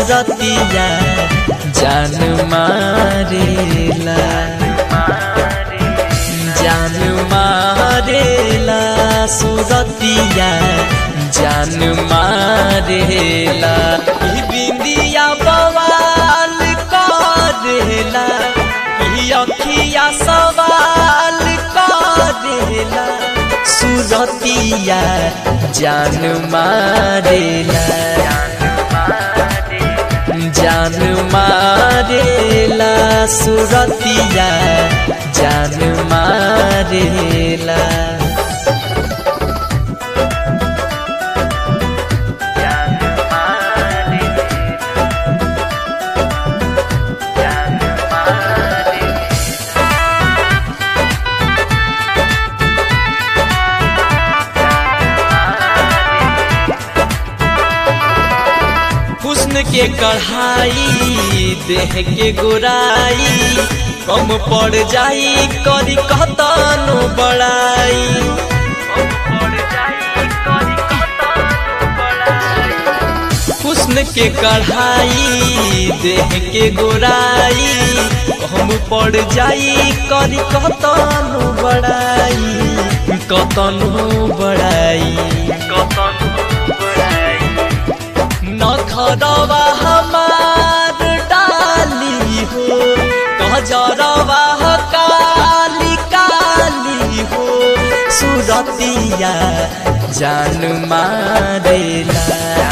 सुरतिया जान मारेला जान मारेला सुरतिया जान मारेला ई बिंदिया बवाल करेला ई अखिया सवाल करेला सुरतिया जान मारेला जान मारेला सुरतिया जान मारेला हुस्न के कढ़ाई देह के गोराई कम पड़ जाई करी कहतनो बड़ाई हुस्न के कढ़ाई देह के गोराई कम पड़ जाई करी कहतनो बड़ाई कतनो बड़ाई नखरवा हमार डाली हो गजरवा काली काली हो सुरतिया जान मारेला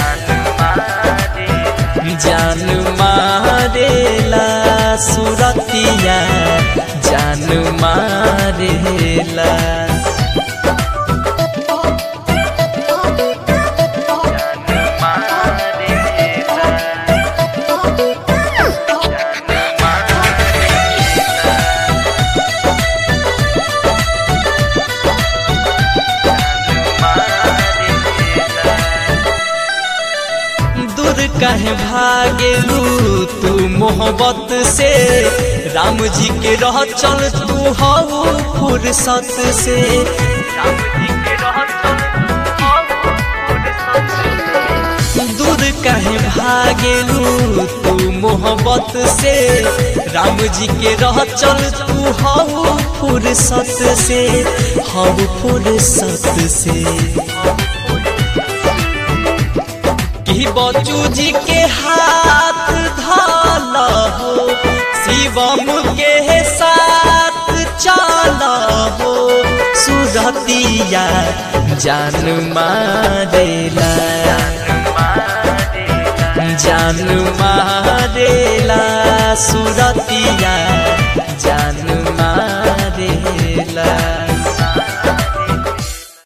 जान मारेला सुरतिया जान मारेला दूर कहे भागेलू तू मोहब्बत से राम जी के रह चल तू हऊ फुर्सत से दूर कहे भागेलू तू मोहब्बत से राम जी के रह चल तू हऊ फुर्सत से हऊ फुर्सत से कि बचू जी के हाथ धाल हो शिवम के साथ चल हो सुरतिया जान मारेला जान मारेला सुरतिया